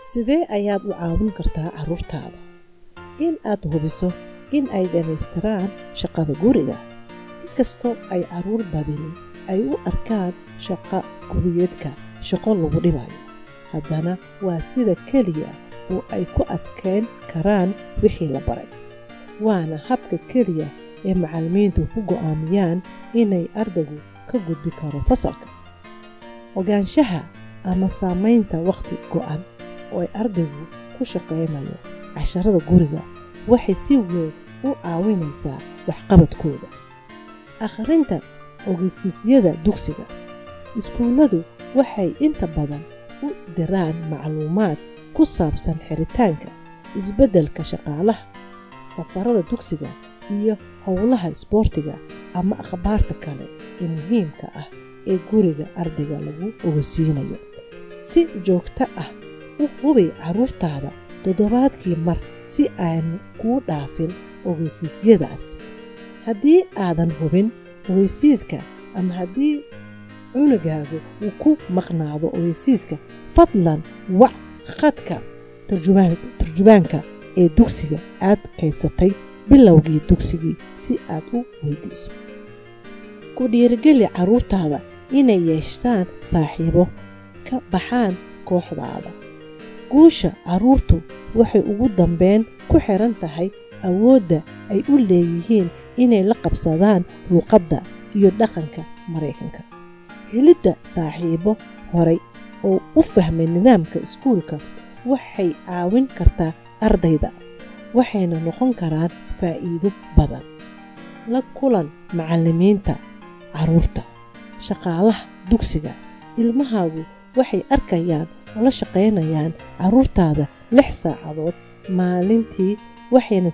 sidee ayaad u caawin kartaa carruurtaada in aad hubiso in ay dhammaystiraan shaqada guriga inkastoo ay carruur badini ay u arkaan shaqa guriyeedka shaqo lagu dhibayo haddana waa sida keliya oo ay ku adkayn karaan wixii la baray waana habka keliya ee macallimiintu ku go'aamiyaan inay ardaygu ka gudbi karo fasalka ogaanshaha ama saamaynta wakhti go'an oo ay ardaygu ku shaqaynayo casharada guriga waxay si weyn u caawinaysaa waxqabadkooda akhrinta ogeysiisyada dugsiga iskuulladu waxay inta badan u diraan macluumaad ku saabsan xiritaanka isbeddelka shaqaalaha safarada dugsiga iyo howlaha isboortiga ama akhbaarta kale ee muhiimka ah ee guriga ardayga lagu ogeysiinayo si joogto ah u hubi carruurtaada toddobaadkii mar si aanu kuu dhaafin ogeysiisyadaas haddii aadan hubin ogeysiiska ama haddii cunugaagu uu ku maqnaado ogeysiiska fadlan wac khadka turjubaanka ee dugsiga aad kaysatay bilowgii dugsigii si aad u weydiiso ku dhiirigeli carruurtaada inay yeeshaan saaxiibo ka baxaan kooxdaada guusha carruurtu waxay ugu dambeyn ku xiran tahay awoodda ay u leeyihiin inay la qabsadaan luuqadda iyo dhaqanka maraykanka helidda saaxiibo horay oo u fahmay nidaamka iskuulka waxay caawin kartaa ardayda waxayna noqon karaan faa'iido badan la kulan macallimiinta carruurta shaqaalaha dugsiga ilmahaagu waxay arkayaan oo la shaqaynayaan carruurtaada lix saacadood maalintii waxayna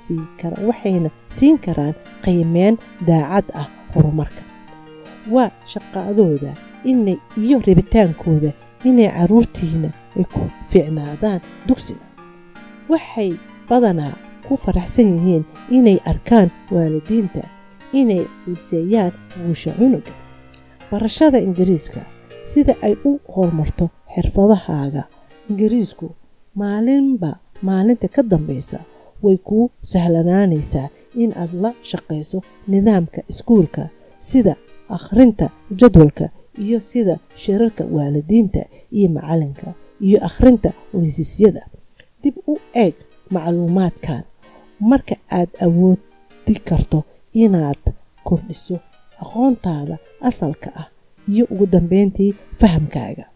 siin karaan qiimeen daacad ah horumarka waa shaqadooda inay iyo rabitaankooda inay carruurtiina ay ku fiicnaadaan dugsiga waxay badanaa ku faraxsan yihiin inay arkaan waalidiinta inay xiiseeyaan guusha cunuga barashada ingiriiska sida ay u horumarto xirfadahaaga ingiriisku maalinba maalinta ka dambaysa way kuu sahlanaanaysaa in aad la shaqayso nidaamka iskuulka sida akhrinta jadwalka iyo sida shirarka waalidiinta iyo macallinka iyo akhrinta oysisyada dib u eeg macluumaadkan marka aad awoodi karto inaad kordhiso aqoontaada asalka ah iyo ugu dambeyntii fahamkaaga